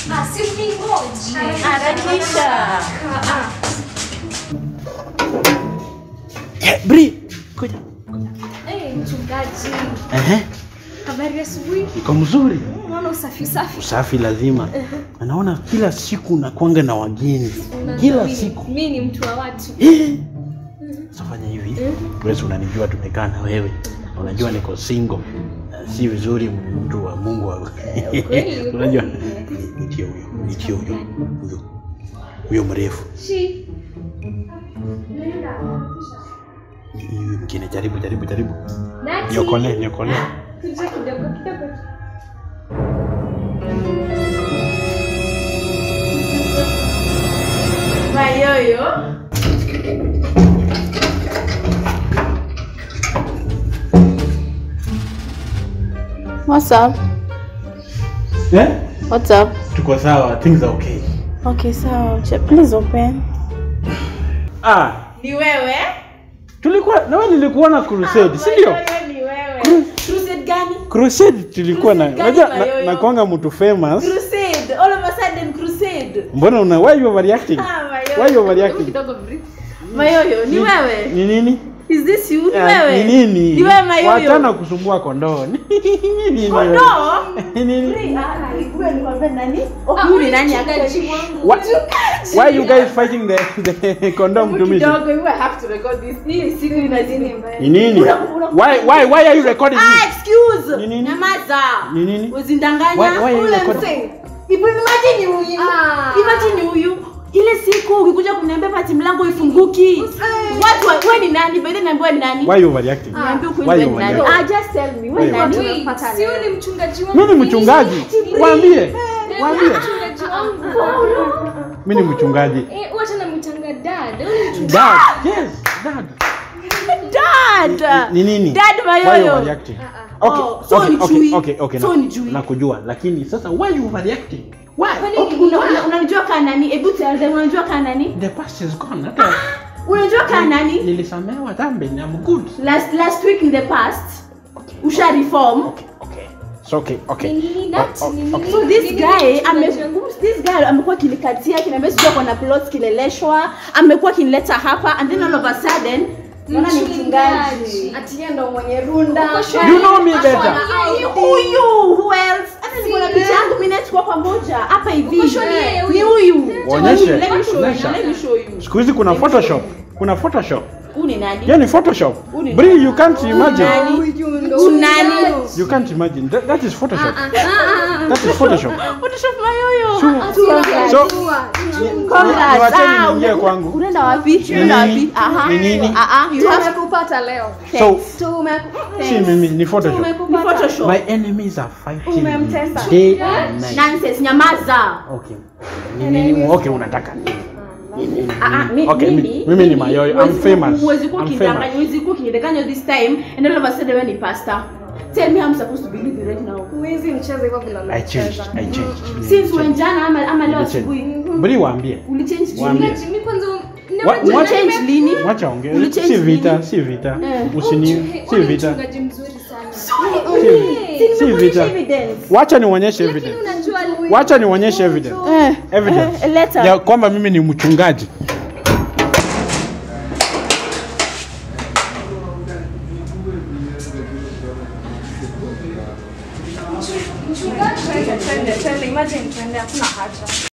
Ah, si ungoje. Harakisha. Yeah, Bri, kuja. Eh, mchungaji. Ehe, Habari ya asubuhi. iko mzuri. Unaona usafi usafi. Usafi lazima. Anaona kila siku nakwanga na wageni. Unajua Kila mimi- siku. Mimi ni mtu wa watu. Eh. Sasa fanya hivi. Wewe unanijua tumekaa na wewe. Unajua niko single. Na Si vizuri mtu wa Mungu wa. kweli. Unajua nitie huyo, nitie huyo. Huyo. Huyo mrefu. Shi. Huyu mwingine jaribu jaribu jaribu. Nati. Niokole, niokole. Kuja kidogo kidogo. Mayoyo. What's up? Eh? What's up? Tuko sawa, things are okay. Okay, so ch- please open. Ah, Ni wewe? tulikuwa na wewe nilikuona crusade, si ndio? Mayoyo ni wewe. Crusade gani? Crusade tulikuwa na Crusade unajua gani na, Mayoyo? na kwanga mtu famous. Crusade. All of a sudden crusade. Mbona una why you overreacting? Ah, Why you Mayoyo. overreacting? Kidogo brief. Mayoyo, ni wewe? Ni nini? Is this you? Ni Ah, wewe? Ni nini? Ni wewe Mayoyo? Wachana kusumbua kondoo. Ni nini wewe? Kondoo? Ni nini? Wewe ni kwambia nani? Oh, Ah, huyu ni huyu nani mchungaji actually? wangu. What? Why you guys fighting the the condom to me? Kidogo, we have to record this. Hii siku inazidi mbaya. Ni nini? Why why why are you recording Ah, me? excuse. Ni nini? Nyamaza. Ni nini? Uzindanganya. Why- why are you Ule recording? mzee. Ibu imagine huyu. Ah. Imagine huyu. Ile siku ukikuja kuniambia pati mlango ifunguki. Watu wa- wewe ni nani? Bede niambia wewe ni nani? Why you overreacting? Niambie ukweli Why wewe you ni nani? overreacting? Ah, just tell me. Wewe Why ni you nani? Wait, si huyu ni mchungaji wangu. Mimi ni mchungaji. Waambie. Waambie. Mchungaji wangu. Mimi ni mchungaji. Eh, wacha namwitanga dad. Huyu ni mchungaji. Dad. Yes, dad. Dad. Ni nini? Dad Why you Mayoyo. overreacting? Okay, Oh, so okay, ni okay, chui. okay, okay. So na- ni chui. Nakujua, lakini sasa why you overreacting? Why? Okay, una- una- Unanijua kaa nani? Hebu tell them unanijua kaa nani? The past is gone. Hata Unajua kaa nani? nilisamehewa dhambi na I'm good. Last last week in the past usha reform. Okay, okay. It's okay, okay. Ni nini that? Oh, oh, Ni nini? okay. So this Nini guy ame mchungaji wangu? this guy amekuwa kinikatia kinaambia sijui ako na plots kileleshwa, amekuwa kinileta hapa and then all of a sudden naona ni mchungaji. Ati yeye ndo mwenye runda. Uko sure? You know me Ako better. na Ni ID. huyu who else? Hata niko na Si picha yeye. yangu mimi na tuko pamoja hapa hivi. Uko sure ni yeye Ni huyu? huyu. Waonyeshe, Let me show you. onyesha. Let me show you. Siku hizi kuna Photoshop. Kuna Photoshop. Huyu ni nani? Hiyo ni Photoshop. Huyu ni Bri, you can't imagine. Nani? Huyu nani? You can't imagine. That, that is Photoshop. Ah, ah, ah. That is Photoshop. Photoshop mayoyo. So, Congrats. niwacheni Ah, niingie una- kwangu. Unaenda wapi? Unaenda wapi? Aha. Ni nini? Ah ah, you have Tumekupata leo. So, Tume si mimi ni Photoshop. ni Photoshop. My enemies are fighting me Umemtesa. day and night. Nonsense, nyamaza. Okay. Ni nini? Okay, unataka nini? Ni nini? Ah ah, mi- Okay, mimi- mi- mimi ni Mayoyo. I'm huwezi- famous. Huwezi kuwa I'm ukidanganya, famous. huwezi kuwa ukidanganya this time and all of a sudden wewe ni pastor. Tell me how I'm supposed to believe you right now. Huwezi mcheza hivyo vile I changed. I changed. Since when jana ama ama leo Nilichange. asubuhi. Bri waambie. Ulichange Waambie. lini? Mimi kwanza Wa- Unajua wacha- Ulichange lini? Wacha ongee. Ulichange Si vita, nini? si vita. Eh. Usini, si Huyu ni vita. mchungaji mzuri sana. Si Si nimekuonyesha vita. evidence. Wacha nionyeshe Lakini evidence. unajua Wacha nionyeshe evidence. Eh, Evidence. eh, letter. Ya kwamba mimi ni mchungaji. mchungaji. Twende, twende, twende. Imagine twende, hakuna haja.